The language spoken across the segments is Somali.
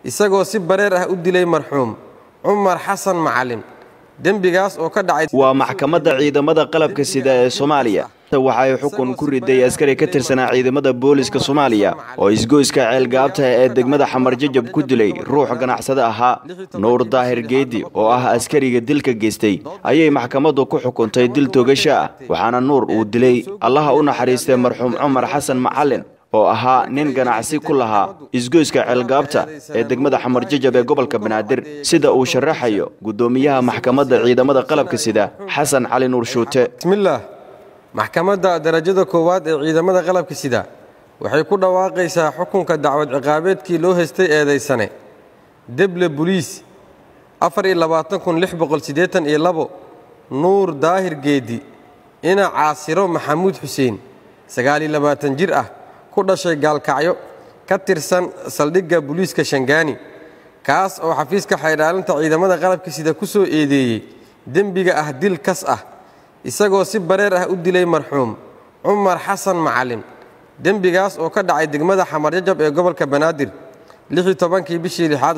isagoo si bareer ah u dilay marxuum cumar xasan macalin dembigaas oo ka dhacay waa maxkamadda ciidamada qalabka sida ee soomaaliya waxay xukun ku riday askari ka tirsanaa ciidamada booliska soomaaliya oo isgoyska ceelgaabta ee degmada xamar jajab ku dilay ruux ganacsade ahaa nuur daahir geedi oo ah askariga dilka geystay ayay maxkamaddu ku xukuntay dil toogasho ah waxaana nuur uu dilay allaha u naxariistay marxuum cumar xasan macalin oo ahaa nin ganacsi ku lahaa isgoyska ceelgaabta ee degmada xamar jajab ee gobolka banaadir sida uu sharaxayo guddoomiyaha maxkamadda ciidamada qalabka sida xasan cali nuur shuute bismillaah maxkamadda darajada koowaad ee ciidamada qalabka sida waxay ku dhawaaqaysaa xukunka dacwad ciqaabeedkii loo haystay eedaysane deble buliis nuur daahir geedi ina caasiro maxamuud xuseen jir ah ku dhashay gaalkacyo ka tirsan saldhigga buliiska shangaani kaas oo xafiiska xaydhaalinta ciidamada qalabka sida ku soo eedeeyey dembiga ah dil kas ah isagoo si bareer ah u dilay marxuum cumar xasan macalin dembigaas oo ka dhacay degmada xamarjajab ee gobolka banaadir kii bishii lixaad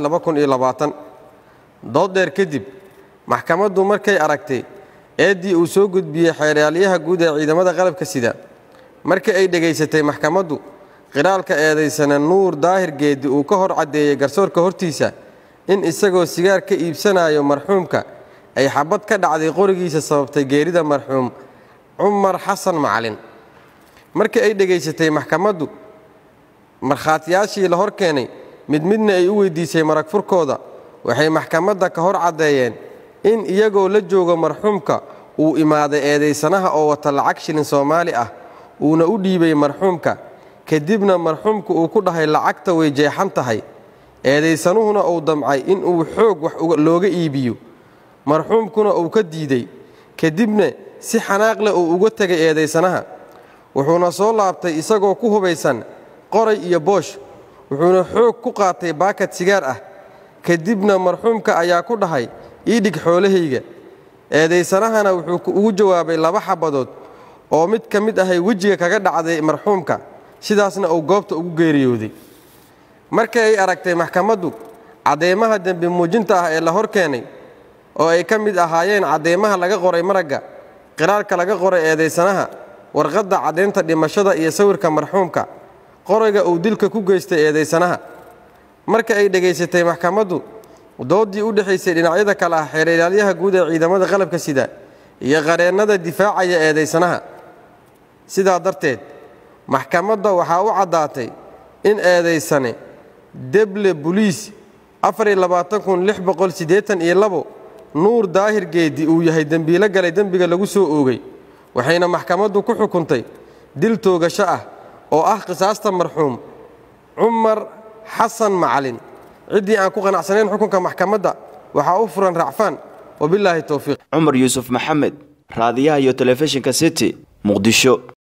dooddheer kadib maxkamaddu markay aragtay eeddii uu soo gudbiyey xeeraalyaha guud ee ciidamada qalabka sida markii ay dhegaysatay maxkamaddu qiraalka eedaysana nuur daahir geedi uu ka hor caddeeyey garsoorka hortiisa in isagoo sigaar ka iibsanayo marxuumka ay xabad ka dhacday qorigiisa sababtay geerida marxuum cumar xasan macalin markii ay dhegaysatay maxkamaddu markhaatiyaashii la hor keenay mid midna ay u weyddiisay marag furkooda waxay maxkamadda ka hor caddeeyeen in iyagoo la joogo marxuumka uu imaaday eedaysanaha oo wata lacag shilin soomaali ah uuna u dhiibay marxuumka kadibna marxuumka uu ku dhahay lacagta way jeexan tahay eedaysanuhuna uu damcay inuu xoog wax looga iibiyo marxuumkuna uu ka diiday kadibna si xanaaq leh uu uga tegay eedaysanaha wuxuuna soo laabtay isagoo ku hubaysan qoray iyo boosh wuxuuna xoog ku qaatay baakad sigaar ah kadibna marxuumka ayaa ku dhahay ii dhig xoolahayga eedaysanahana wuxuu ugu jawaabay laba xabadood oo mid ka mid ahay wejiga kaga dhacday marxuumka sidaasna uu goobta ugu geeriyooday markii ay aragtay maxkamaddu caddeemaha dembi muujinta ah ee la hor keenay oo ay ka mid ahaayeen caddeemaha laga qoray maragga qiraalka laga qoray eedaysanaha warqadda caddaynta dhimashada iyo sawirka marxuumka qorayga uu dilka ku geystay eedaysanaha marka ay dhegaysatay maxkamaddu dooddii u dhexaysay dhinacyada kale ah xeerilaalyaha guud ee ciidamada qalabka sida iyo qareennada difaacaya eedaysanaha sidaa darteed maxkamadda waxaa u caddaatay in eedaysane deble buliis nuur daahir geedi uu yahay dembiilo galay dembiga lagu soo oogay waxayna maxkamaddu ku xukuntay dil toogasho ah oo ah qisaasta marxuum cumar xasan macalin ciddii aan ku qanacsanayn xukunka maxkamadda waxaa u furan racfaan wabilaahi towfiiq cumar yuusuf maxamed raadiyaha iyo telefishinka city muqdisho